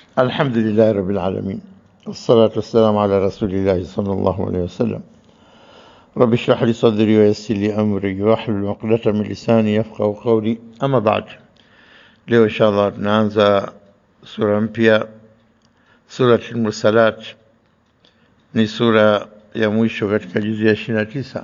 الحمد لله رب العالمين والصلاة والسلام على رسول الله صلى الله عليه وسلم رب اشرح لي صدري ويسر لي أمري واحلل عقدة من لساني يفقه قولي أما بعد leo inshallah tunaanza sura mpya surat al-mursalat ni sura ya mwisho katika juzi ya ishirini na tisa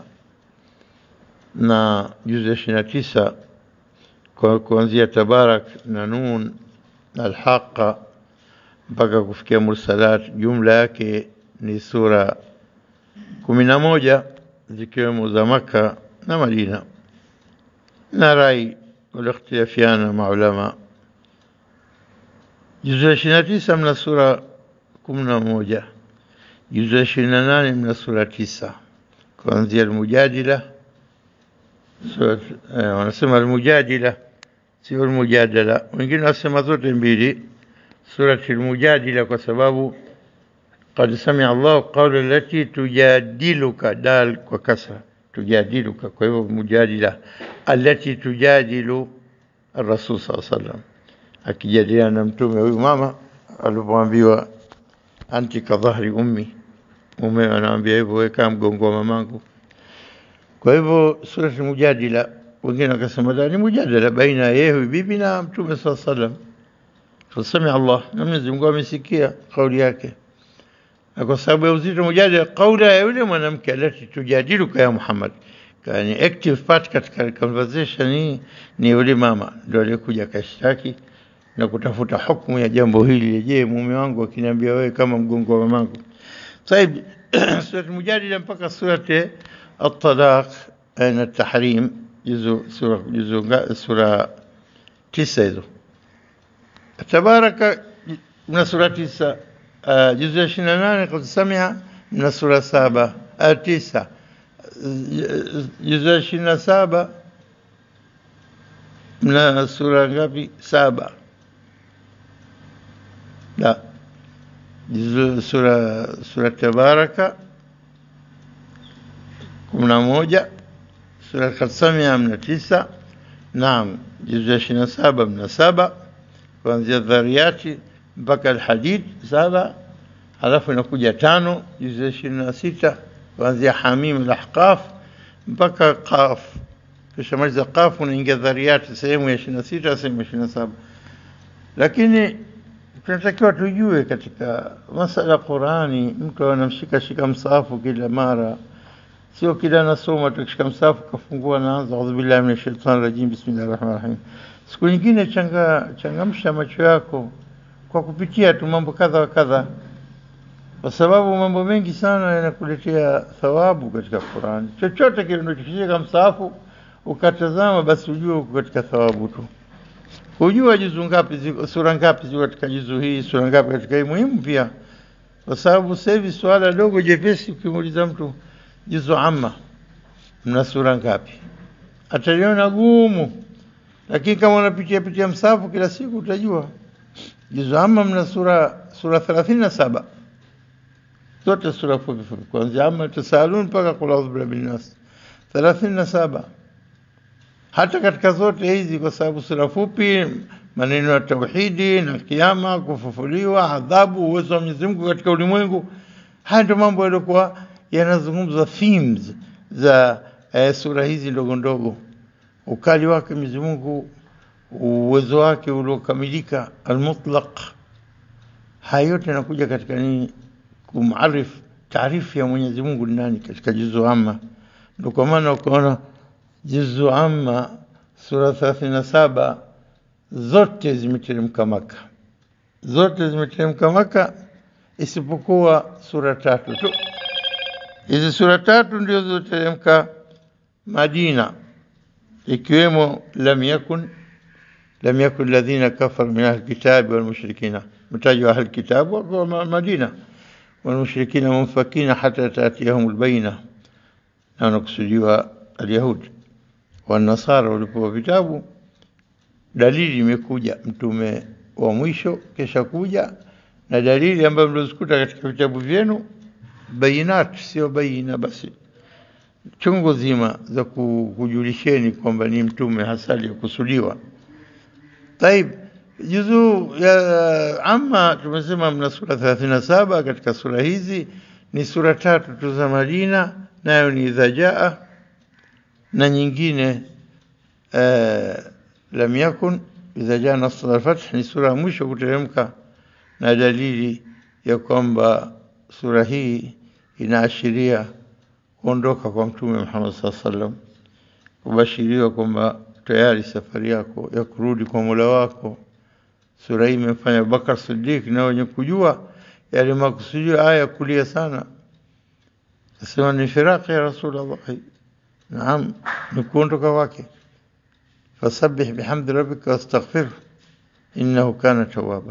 na juzi ya ishirini na tisa kwa kuanzia tabarak na nun na alhaqa mpaka kufikia mursalat jumla yake ni sura kumi na moja zikiwemo za maka na madina na rai walikhtilafiana maulama juzu ya ishirini na tisa mna sura kumi na moja juzu ya ishirini na nane mna sura tisa kuanzia almujadila sura eh, wanasema almujadila sio almujadala wengine wanasema zote mbili surati almujadila kwa sababu قد سمع الله قول التي تجادلك دال وكسرة تجادلك kwa mujadila التي تجادل الرسول صلى الله عليه وسلم akijadiliana na mtume huyu mama alipoambiwa anti kadhahri ummi mume anaambia hivyo weka mgongo wa mamangu kwa hivyo surati mujadila wengine wakasema la ni mujadala baina ya yeye bibi na mtume saa salam fasami Allah na Mwenyezi Mungu amesikia kauli yake na kwa sababu ya uzito mujadala kaula ya yule mwanamke alati tujadiluka ya Muhammad yani active part katika conversation hii ni yule mama ndio aliyekuja akashtaki na kutafuta hukumu ya jambo hili je mume wangu akiniambia wewe kama mgongo wa mamangu طيب سورة المجادلة mpaka سورة الطلاق na التحريم جزء سورة جزء سورة تسعة hizo تبارك من سورة تسعة جزء 28 قد سمع من سورة سبعة تسعة جزء 27 من سورة ngapi saba لا جزء سورة سورة تبارك كمنا موجة سورة قد سمع من تسعة نعم جزء 27 من سبع kuanzia dhariyati mpaka alhadid saba halafu inakuja tano juzu ya ishirini na sita kuanzia hamim alahqaf mpaka qaf kisha maliza qaf unaingia dhariyati sehemu ya ishirini na sita sehemu ya ishirini na saba lakini tunatakiwa tujue katika masala ya Qurani, mtu anamshika shika msahafu kila mara, sio kila anasoma tukishika msahafu kafungua naanza audhu billahi minash shaitani rajim bismillahir rahmanir rahim. Siku nyingine changa changamsha macho yako kwa kupitia tu mambo kadha wa kadha, kwa sababu mambo mengi sana yanakuletea thawabu katika Qurani. Chochote kile unachokishika msahafu ukatazama, basi ujue uko katika thawabu tu kujua juzu ngapi ziko sura ngapi ziko katika juzu hii sura ngapi katika hii muhimu pia kwa sababu sasa hivi swala dogo jepesi ukimuuliza mtu juzu amma mna sura ngapi ataliona gumu lakini kama unapitia pitia msafu kila siku utajua juzu amma mna sura sura 37 zote sura fupi fupi kuanzia amma tasalun mpaka qul a'udhu birabbil nas 37 hata katika zote hizi, kwa sababu sura fupi, maneno ya tauhidi na kiama, kufufuliwa, adhabu, uwezo wa Mwenyezi Mungu katika ulimwengu. Haya ndio mambo yaliokuwa yanazungumzwa themes za eh, sura hizi ndogo ndogo, ukali wake Mwenyezi Mungu, uwezo wake uliokamilika, almutlaq. Haya yote yanakuja katika nini? Kumarif taarifu ya Mwenyezi Mungu ni nani katika juzu amma. Ndio kwa maana ukaona juzu amma sura 37 zote zimeteremka Maka, zote zimeteremka Maka isipokuwa sura tatu tu. Hizi sura tatu ndio zilizoteremka Madina, ikiwemo lam yakun lam yakun alladhina kafaru min ahli kitabi wal mushrikina, mtajwa ahli kitabu wa Madina wal mushrikina munfakina hata tatiyahum albayna, na wanakusudiwa alyahudi wanasara walipewa vitabu, dalili imekuja mtume wa mwisho kesha kuja na dalili ambayo mlizikuta katika vitabu vyenu, bayinat, sio baina basi, chungu zima za kujulisheni kwamba ni mtume hasa aliyokusudiwa. Taib, Juzuu ya amma tumesema mna sura 37 katika sura hizi ni sura tatu tu za Madina, nayo ni idha jaa na nyingine uh, lam yakun idha jaa nasr al-fath ni sura ya mwisho kuteremka, na dalili ya kwamba sura hii inaashiria kuondoka kwa Mtume Muhammad sallallahu alaihi wasallam, kubashiriwa kwamba tayari safari yako ya kurudi kwa Mola wako. Sura hii imefanya Abubakar Siddiq na wenye kujua yale makusudio aya kulia sana, asema ni firaqi ya Rasulullah. Naam, ni kuondoka kwake. Fasabbih bihamdi rabbika wastaghfirhu innahu kana tawwaba.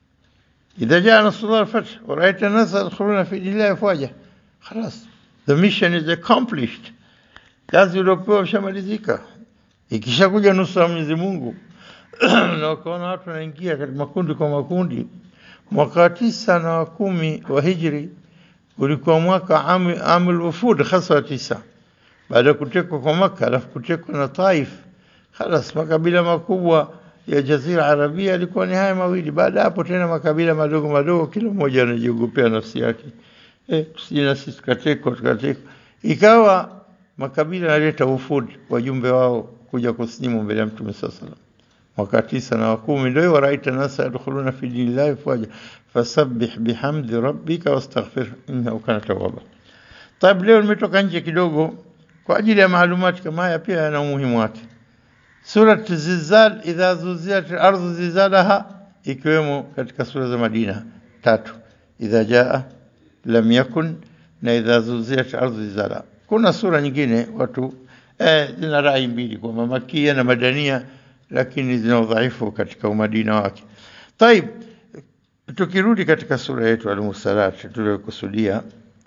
Idha jaa nasrullah al-fath wa ra'aita an-nasa yadkhuluna fi dinillahi afwaja, khalas the mission is accomplished, kazi uliopewa ushamalizika. Ikishakuja nusra ya Mwenyezi Mungu na ukaona watu wanaingia katika makundi kwa makundi, mwaka wa tisa na wa kumi wa hijri ulikuwa mwaka amul wufud hasa wa tisa baada ya kutekwa kwa Maka, alafu kutekwa na Taif. Khalas, makabila makubwa ya Jazira Arabia yalikuwa ni haya mawili. Baada hapo tena makabila madogo madogo, kila mmoja anajiogopea nafsi yake, eh, tusije na sisi tukatekwa tukatekwa. Ikawa makabila yanaleta ufud wajumbe wao kuja kusilimu mbele ya Mtume sallallahu alaihi wasallam mwaka tisa na wa kumi ndio waraita nasa yadkhuluna fi dinillahi afwaja fasabbih bihamdi rabbika wastaghfir innahu kana tawwaba. Taib, leo nimetoka nje kidogo kwa ajili ya maalumati kama haya, pia yana umuhimu wake. Surat Zilzal, idha zuzilat al-ardhu zilzalaha, ikiwemo katika sura za Madina tatu, idha jaa, lam yakun na idha zuzilat al-ardhu zilzalaha. Kuna sura nyingine watu eh, zina rai mbili kwamba makia na madania lakini zina udhaifu katika umadina wake. Taib, tukirudi katika sura yetu Al-Mursalat tuliyokusudia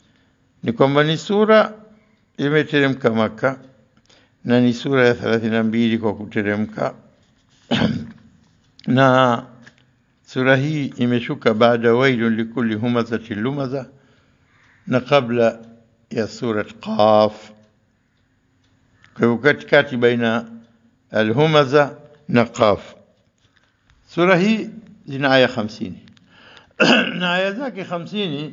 ni kwamba ni sura imeteremka Maka na ni sura ya thelathini na mbili kwa kuteremka na sura hii imeshuka baada wailun likulli humazati lumaza na kabla ya surat Qaf. Kwa hivyo katikati baina alhumaza na Qaf. Sura hii zina aya hamsini na aya zake hamsini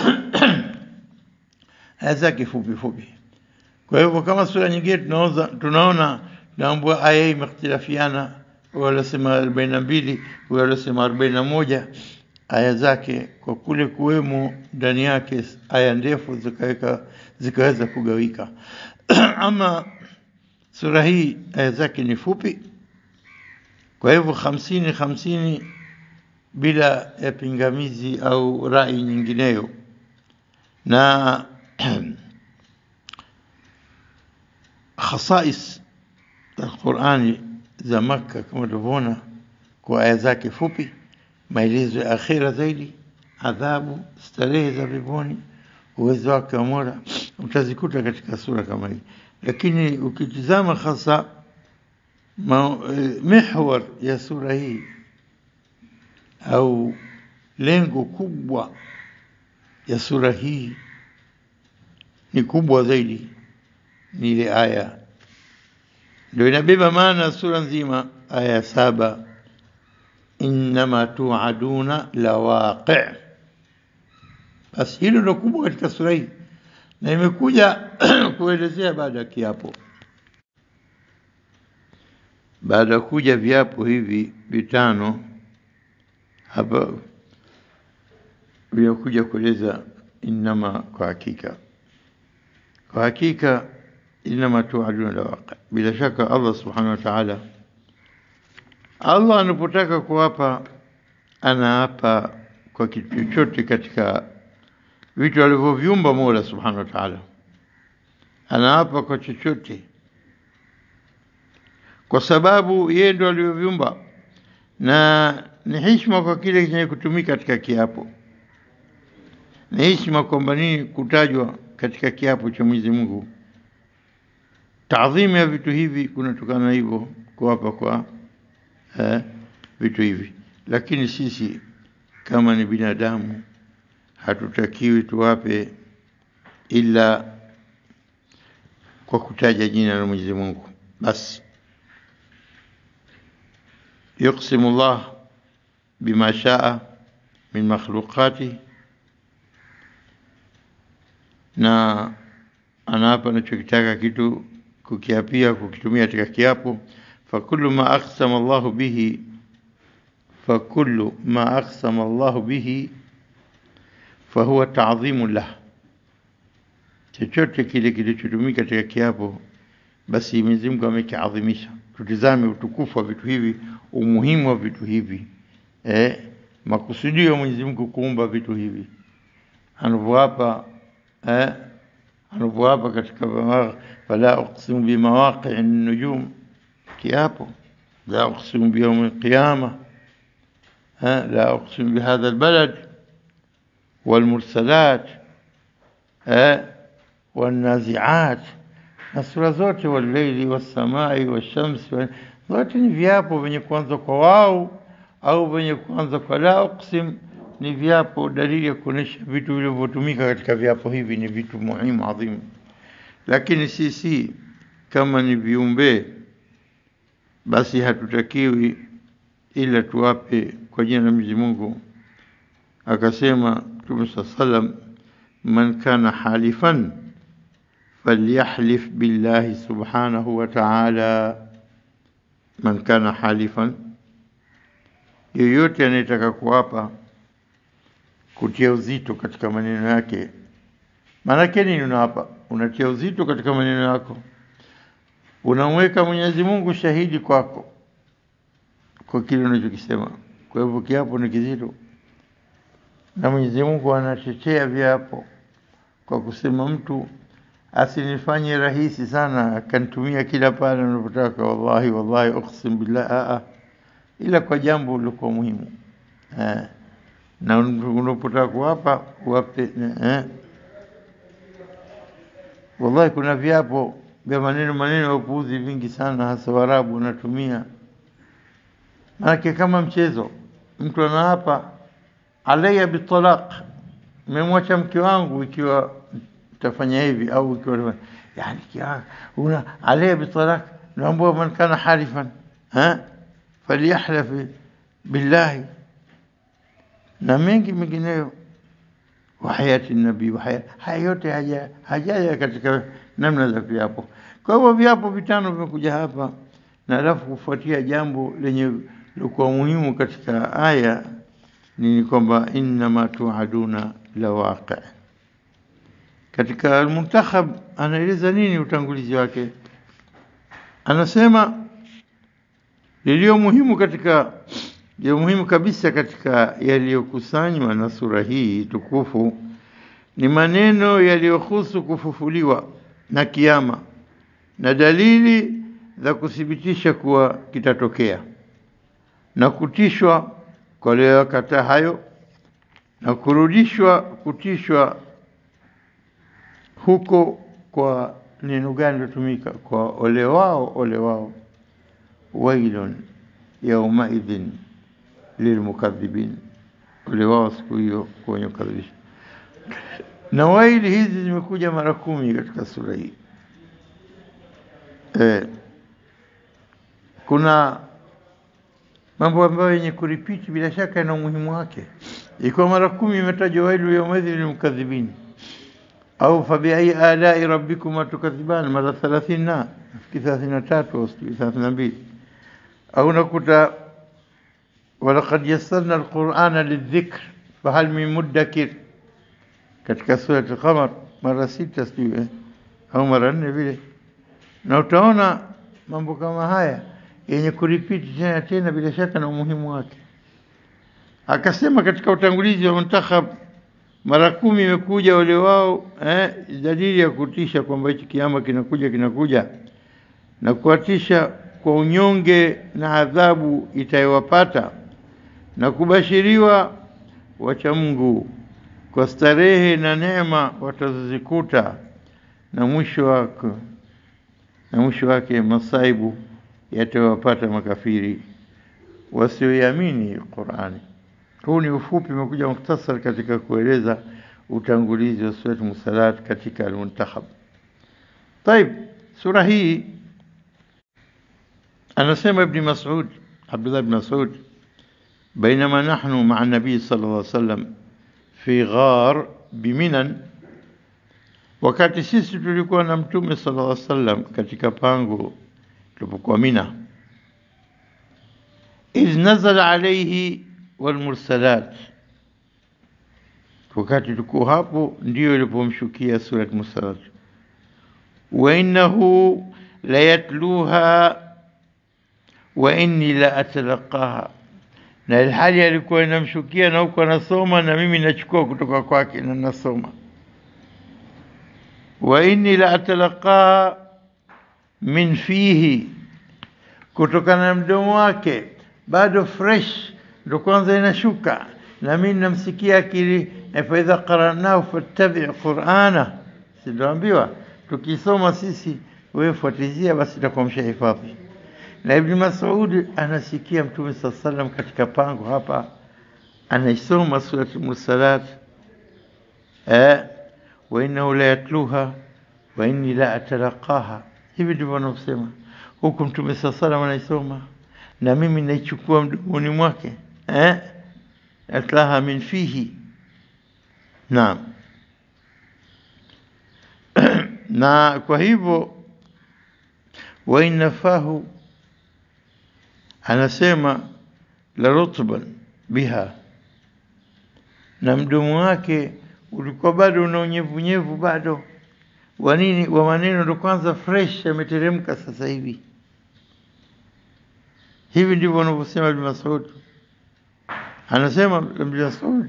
aya zake fupi fupi. Kwa hivyo kama sura nyingine tunaoza, tunaona naambua aya hii imekhtirafiana, waliosema arobaini na mbili waliosema arobaini na moja aya zake kwa kule kuwemo ndani yake aya ndefu zikaweka zikaweza kugawika. Ama sura hii aya zake ni fupi, kwa hivyo hamsini hamsini bila ya pingamizi au rai nyingineyo na khasais Alqurani za Makka kama tulivyoona kwa aya zake fupi, maelezo ya akhira zaidi, adhabu, starehe za peponi, uwezo wake wa Mola utazikuta katika sura kama hii. Lakini ukitizama hasa mihwar ya sura hii au lengo kubwa ya sura hii ni kubwa zaidi, ni ile aya ndio inabeba maana ya sura nzima. Aya ya saba, innama tuaduna la waqi. Basi hilo ndio kubwa katika sura hii, na imekuja kuelezea baada ya kiapo, baada ya kuja viapo hivi vitano hapa vinakuja kueleza innama, kwa hakika, kwa hakika innama tuaduna la waqi. Bila shaka Allah subhanahu wa ta'ala, Allah anapotaka kuwapa anaapa kwa kitu chochote katika vitu alivyoviumba Mola subhanahu wa ta'ala, anaapa kwa chochote kwa sababu yeye ndo alivyoviumba, na ni heshima kwa kile chenye kutumika katika kiapo. Ni heshima kwamba nini kutajwa katika kiapo cha Mwenyezi Mungu taadhimu ya vitu hivi kunatokana na hivyo kuwapa kwa eh, vitu hivi. Lakini sisi kama ni binadamu hatutakiwi tuwape ila kwa kutaja jina la Mwenyezi Mungu basi. Yuqsimu Allah bima shaa min makhluqati, na anaapa anachokitaka kitu kukiapia kukitumia katika kiapo. Fakullu ma aqsama Allahu bihi fakullu ma aqsama Allahu bihi fahuwa ta'dhimu lah, chochote kile kilichotumika katika kiapo, basi Mwenyezi Mungu amekiadhimisha. Tutizame utukufu wa vitu hivi, umuhimu wa vitu hivi, eh, makusudio ya Mwenyezi Mungu kuumba vitu hivi, anavyoapa eh, anavyoapa katika fala uqsimu bimawaqi'i nujum, kiapo la uqsimu biyawmi alqiyama, la uqsimu bihadha albalad walmursalat wannaziat na sura zote, walleili wassamai washamsi, zote ni viapo vyenye kuanza kwa wao au vyenye kuanza kwa la uqsim. Ni viapo, dalili ya kuonyesha vitu vilivyotumika katika viapo hivi ni vitu muhimu adhimu. Lakini sisi kama ni viumbe, basi hatutakiwi ila tuwape kwa jina la Mwenyezi Mungu. Akasema Mtume saa salam, man kana halifan falyahlif billahi subhanahu wa ta'ala. Man kana halifan, yoyote anayetaka kuapa, kutia uzito katika maneno yake. Maanake nini? Unaapa, unatia uzito katika maneno yako, unamweka Mwenyezi Mungu shahidi kwako kwa kile unachokisema. Kwa hivyo kiapo ni kizito, na Mwenyezi Mungu anatetea viapo kwa kusema mtu asinifanye rahisi sana akanitumia kila pale unapotaka, wallahi wallahi uqsim billah a ila kwa jambo lilikuwa muhimu eh, na unapotaka kuwapa uwape eh. Wallahi kuna viapo vya maneno maneno ya upuuzi vingi sana, hasa Waarabu wanatumia, maanake kama mchezo. Mtu anaapa alayya bitalaq, memwacha mke wangu ikiwa tafanya hivi au ikiwa yani una alayya bitalaq, naambua man kana halifan ha falyahlaf billahi na mengi mengineyo wa hayati nabii wa hayati. Haya yote haja hajaja katika namna za viapo. Kwa hivyo viapo vitano vimekuja hapa, na alafu kufuatia jambo lenye likuwa muhimu katika aya ni kwamba innama tuaduna la waqi. Katika Almuntakhab anaeleza nini utangulizi wake, anasema lilio muhimu katika ya muhimu kabisa katika yaliyokusanywa na sura hii tukufu ni maneno yaliyohusu kufufuliwa na kiama na dalili za kuthibitisha kuwa kitatokea na kutishwa kwa waliokataa hayo na kurudishwa kutishwa huko kwa neno gani lilotumika? Kwa ole wao, ole wao, wailun yaumaidhin lilmukadhibin, ole wao siku hiyo kwa wenye kukadhibisha. Na waili hizi zimekuja mara kumi katika sura hii. Eh, kuna mambo ambayo yenye kuripiti bila shaka yana umuhimu wake. Ikiwa mara kumi imetajwa wailu yaumaidhin lilmukadhibin au fabiai alai rabbikuma tukadhiban mara thelathini na nafikiri thelathini na tatu au thelathini na mbili au nakuta walaqad yassarna alqurana lidhikr fahal min muddakir katika surati Qamar mara sita sijui eh, au mara nne vile, na utaona mambo kama haya yenye kuripiti tena tena, bila shaka na umuhimu wake. Akasema katika utangulizi wa Muntakhab mara kumi imekuja ole wao eh, dalili ya kutisha kwamba hichi kiama kinakuja kinakuja na kuwatisha kwa unyonge na adhabu itayowapata na kubashiriwa wacha Mungu kwa starehe na neema watazozikuta na mwisho wake na mwisho wake masaibu yatawapata makafiri wasioiamini Qur'ani. Huu ni ufupi, umekuja mukhtasar katika kueleza utangulizi wa Surat Musalat katika Al-Muntakhab. Taib, sura hii anasema Ibn Mas'ud, Abdullah ibn Mas'ud بينما نحن مع النبي صلى الله عليه وسلم في غار بمنن wakati sisi tulikuwa na mtume sallallahu alaihi wasallam katika pango tulipokuwa Mina idh nazala alayhi walmursalat wakati tulikuwa hapo ndio ilipomshukia surat mursalat wa innahu la yatluha wa inni la atalaqaha na ilhali alikuwa inamshukia na huko anasoma na mimi nachukua kutoka kwake na nasoma wa inni la atalaqaha min fihi kutokana na mdomo wake bado fresh ndo kwanza inashuka na mimi namsikia akili fa idha qara'nahu fattabi' qur'ana sindoambiwa tukisoma sisi wewe fuatizia basi itakuwa mshahifadhi na Ibn Mas'ud anasikia Mtume saa sallam katika pango hapa anaisoma surat Mursalat eh, wa innahu la yatluha wa inni la atalaqaha. Hivi ndivyo anavyosema huku Mtume saa sallam anaisoma na mimi naichukua mdomoni mwake eh, atlaha min fihi. Naam, na kwa hivyo wa inna fahu anasema la rutban biha, na mdomo wake ulikuwa bado una unyevunyevu bado wa nini wa maneno, ndo kwanza fresh yameteremka sasa hivi. Hivi ndivyo wanavyosema Ibn Mas'ud. Anasema Ibn Mas'ud,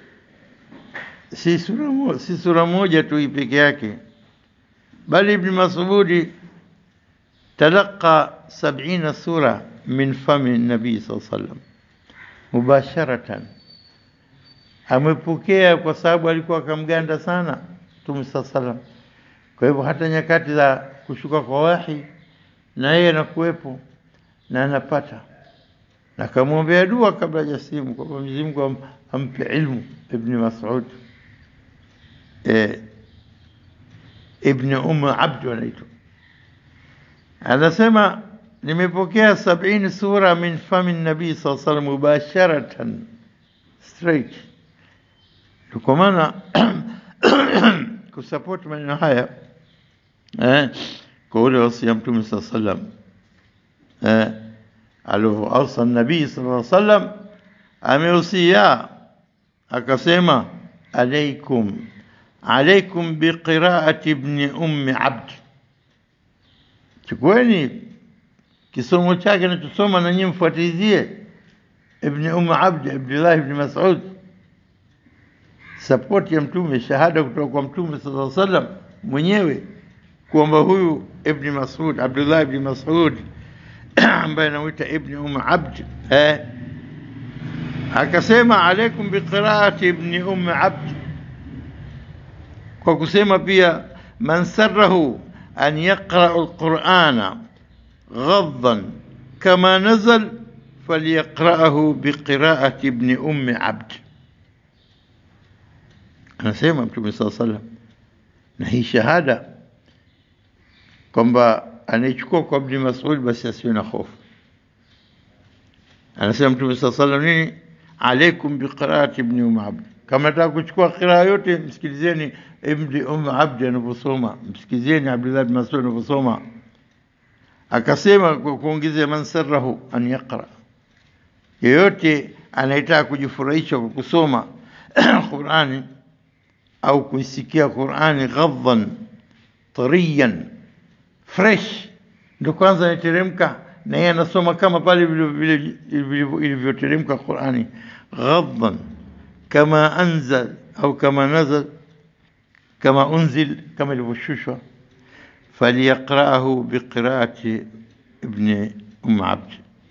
si sura moja, si sura moja tu hii peke yake, bali Ibn Mas'ud talaqa sab'ina sura min fami nabii saa sallam mubasharatan, amepokea kwa sababu alikuwa akamganda sana Mtume saa sallam. Kwa hivyo hata nyakati za kushuka kwa wahi na yeye anakuwepo na anapata, na akamwombea dua kabla hajasilimu kwamba Mwenyezi Mungu ampe ilmu. Ibn Mas'ud eh, Ibn Umm Abd anaitwa, anasema nimepokea sabini sura min fami nabii saa salam mubasharatan straight. Kwa maana kusupport maneno haya eh, kwa ule wasia Mtume saa salam eh, alivyoausa nabii sallallahu alaihi wasallam ameusia akasema, alaikum alaikum biqiraati ibni ummi abd, chukueni kisomo chake anachosoma na nyinyi mfuatilizie. Ibn Umm Abd Abdullah ibn Mas'ud, support ya Mtume, shahada kutoka kwa Mtume sallallahu alaihi wasallam mwenyewe kwamba huyu Ibn Mas'ud Abdullah ibn Mas'ud ambaye anamuita Ibn Umm Abd eh, akasema alaikum biqiraati ibn Umm Abd, kwa kusema pia man sarrahu an yaqra alqur'ana غضا كما نزل فليقرأه بقراءة ابن أم عبد anasema Mtume saa salam, na hii shahada kwamba anaichukua kwa Ibn Mas'ud basi asiwe na hofu. Anasema Mtume saa salam nini, alaikum biqiraati ibni um abd. Kama nataka kuchukua qiraa yote, msikilizeni Ibni um abdi anavyosoma, msikilizeni Abdullah bin Mas'ud anavyosoma akasema kwa kuongezea, man sarrahu an yaqra, yeyote anayetaka kujifurahisha kwa kusoma Qur'ani au kuisikia Qur'ani ghadhan tariyan fresh, ndo kwanza anateremka na yeye anasoma kama pale ilivyoteremka Qur'ani ghadhan kama anzal au kama nazal kama unzil kama ilivyoshushwa فليقرأه بقراءة ابن أم عبد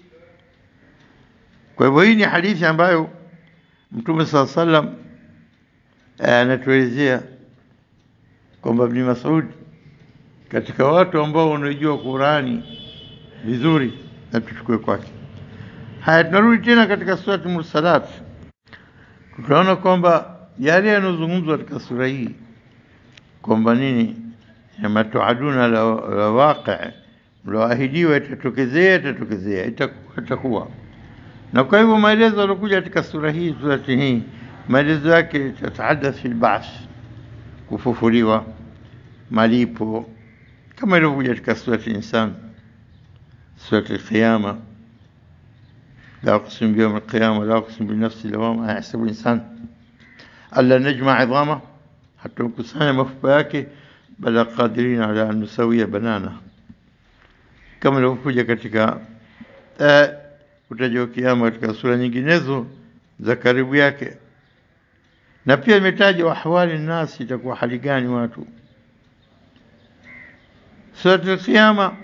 kwa hivyo hii ni hadithi ambayo Mtume saa sallam anatuelezea kwamba Ibn Mas'ud katika watu ambao wanajua Qurani vizuri na tuchukue kwake. Haya, tunarudi tena katika surati Mursalat, tutaona kwamba yale yanayozungumzwa katika sura hii kwamba nini ma tuaduna la, la waqi, mloahidiwa itatokezea, itatokezea, itakuwa, itakuwa. na kwa hivyo maelezo yaliokuja katika sura hii surati hii maelezo yake tatahadath fi lbath kufufuliwa malipo kama ilivyokuja katika surati insan surati lqiyama لا أقسم بيوم القيامة لا أقسم بالنفس اللوامة أيحسب الإنسان ألا نجمع عظامه حتى نكسanya mafupa yake bala qadirin ala an nusawia banana kama ilivyokuja katika eh, kutajwa kiama katika sura nyinginezo za karibu yake na pia imetajwa ahwali nasi itakuwa hali gani watu surat al-qiyama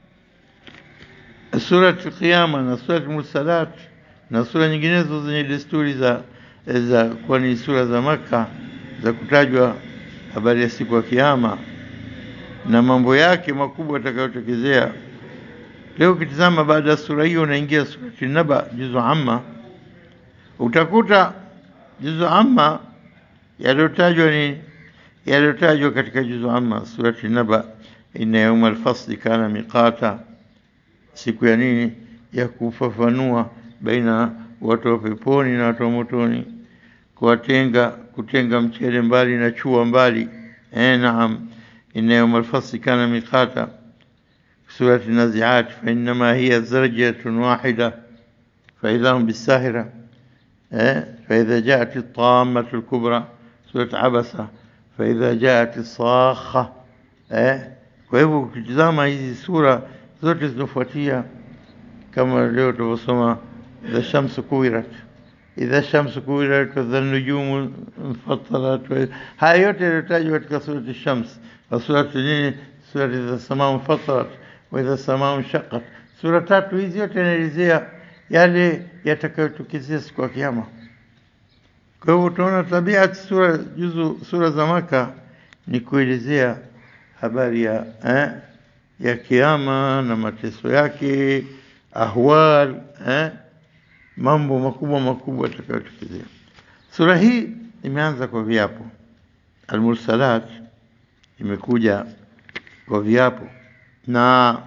surat al-qiyama na surat mursalat na sura nyinginezo zenye desturi za za kwa ni sura za maka za kutajwa habari ya siku ya kiyama na mambo yake makubwa yatakayotokezea leo ukitizama baada ya sura hiyo unaingia surati naba juzu amma utakuta juzu amma yaliyotajwa ni yaliyotajwa katika juzu amma surati naba inna yauma alfasli kana miqata siku ya nini ya kufafanua baina watu wa peponi na watu wa motoni kuwatenga kutenga mchele mbali na chua mbali eh naam inna yauma alfasli kana miqata سورة النازعات فإنما هي زرجة واحدة فإذا هم بالساهرة فإذا جاءت الطامة الكبرى سورة عبسة فإذا جاءت الصاخة kwa hivyo ukitizama hizi sura zote zinafuatia kama leo tulivyosoma idha shamsu kuwirat idha shamsu kuwirat wadha nujumu mfatarat haya yote yaliyotajwa katika surati shams na surati nini surati idha samaa mfatarat waidha samaa nshaqat. Sura tatu hizi yote inaelezea yale yatakayotokezea siku ya Kiyama. Kwa hivyo tunaona tabia sura juzu sura za Maka ni kuelezea habari ya eh, ya Kiyama na mateso yake, ahwal eh, mambo makubwa makubwa yatakayotokezea. Sura hii imeanza kwa viapo, Almursalat imekuja kwa viapo na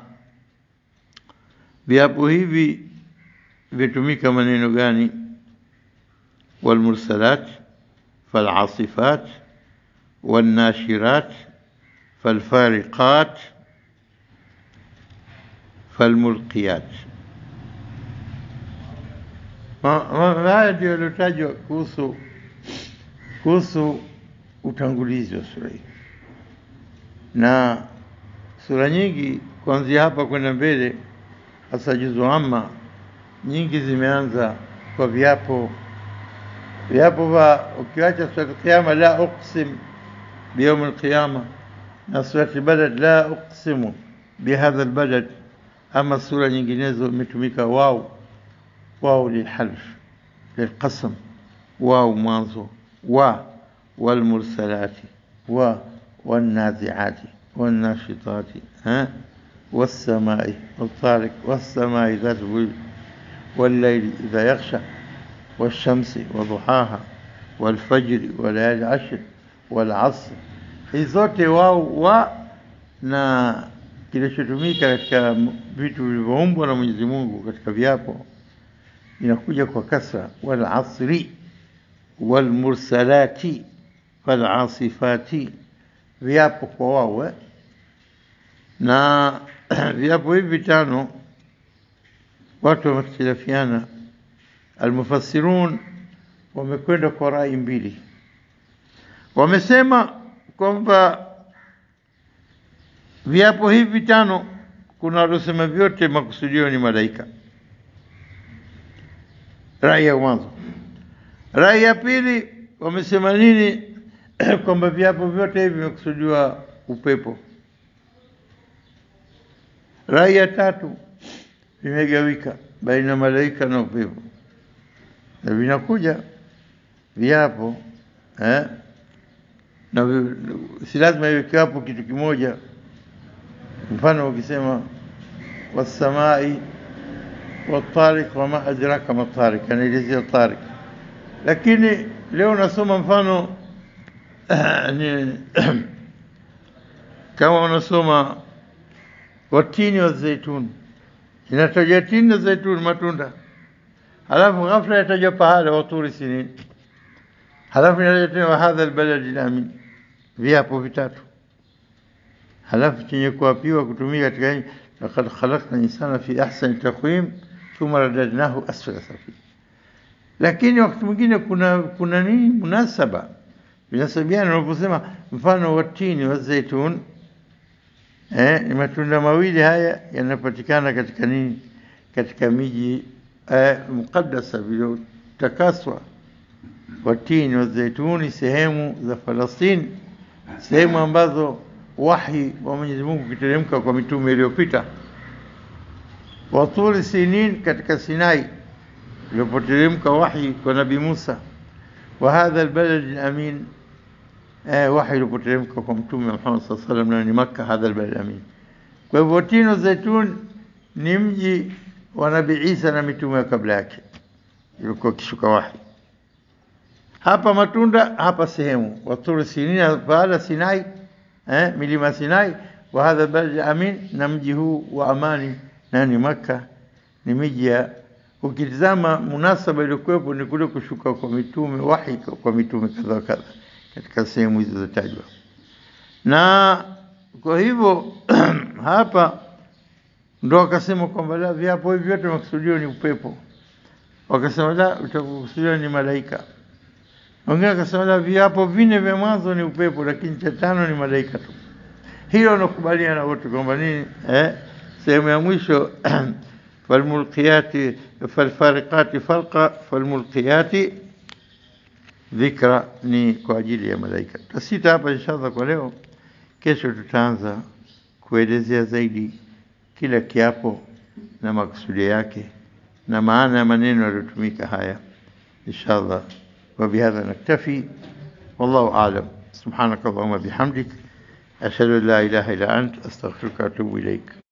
viapo hivi vitumika maneno gani walmursalat falasifat والناشرات فالفارقات فالملقيات haya ndio yaliyotajwa kuhusu kuhusu utangulizi wa sura hii na sura nyingi kuanzia hapa kwenda mbele, hasa juzu amma, nyingi zimeanza kwa viapo viapo vya ukiacha surati Qiyama, la uqsim biyaumi alqiyama, na surati Balad, la uqsimu bihadha albalad. Ama sura nyinginezo imetumika wau wau lilhalf lilqasam, wau mwanzo, wa walmursalati, wa والنازعات والناشطات ها والسماء والطارق والسماء ذات البروج والليل إذا يغشى والشمس وضحاها والفجر وليالي عشر والعصر hizi zote wao wa na kilichotumika katika vitu vilivyoumbwa na Mwenyezi Mungu katika viapo inakuja kwa kasra wal asri wal mursalati fal asifati viapo kwa wao eh? na viapo hivi vitano watu wamehtilafiana. Almufassirun wamekwenda kwa rai mbili, wamesema kwamba viapo hivi vitano kuna waliosema vyote makusudio ni malaika. Rai ya mwanzo. Rai ya pili wamesema nini? kwamba viapo vyote hivi vimekusudiwa upepo. Rai ya tatu vimegawika baina malaika na upepo, na vinakuja viapo eh? na vi, si lazima iwe kiapo kitu kimoja. Mfano ukisema wasamai watariq wama adraka matariq, anaelezea tariq, lakini leo nasoma mfano ni kama unasoma watini wa zaituni, inataja tini na zaituni matunda, halafu ghafla yatajwa pahala waturi sinin, halafu inatajwa tena wahadha albaladi lamin, viapo vitatu, halafu chenye kuapiwa kutumika katika nchi, laqad khalaqna insana fi ahsani taqwim thumma radadnahu asfala safil. Lakini wakati mwingine kuna kuna nini munasaba vinasabiana, unaposema mfano watini wa zaitun eh, ni matunda mawili haya yanapatikana katika nini, katika miji eh, muqaddasa viliotakaswa. Watini wa zaituni, sehemu za Falastini, sehemu ambazo wahi wa Mwenyezi Mungu ukiteremka kwa mitume iliyopita. Waturi sinin, katika Sinai ilipoteremka wahi kwa Nabii Musa. Wa hadha albalad alamin eh, wahi ulipoteremka kwa Mtume Muhammad sallallahu alaihi wasallam na ni Makka, hadha albalad alamin. Kwa hivyo Tino Zaitun ni mji wa Nabii Isa na mitume wa kabla yake ilikuwa kishuka wahi. Hapa matunda, hapa sehemu waturi sinina, pahala Sinai, eh, milima Sinai. Wa hadha albalad amin, na mji huu wa amani na ni Makka, ni miji ya ukitizama munasaba iliyokuwepo ni kule kushuka kwa mitume wahi kwa mitume kadha wa kadha katika sehemu hizo zilizotajwa. Na kwa hivyo hapa ndo wakasema kwamba la viapo hivi vyote makusudio ni upepo, wakasema la utakusudio ni malaika. Wengine wakasema la viapo vine vya mwanzo ni upepo, lakini cha tano ni malaika tu. Hilo nakubaliana wote kwamba nini, eh, sehemu ya mwisho falmulqiyati falfariqati falqa falmulqiyati dhikra ni kwa ajili ya malaika. Tutasita hapa inshallah kwa leo. Kesho tutaanza kuelezea zaidi kila kiapo na makusudio yake na maana ya maneno yaliyotumika haya inshallah. Wa bihadha naktafi, wallahu a'lam. Subhanaka Allahumma bihamdik ashhadu an la ilaha illa ant astaghfiruka wa atubu ilaik.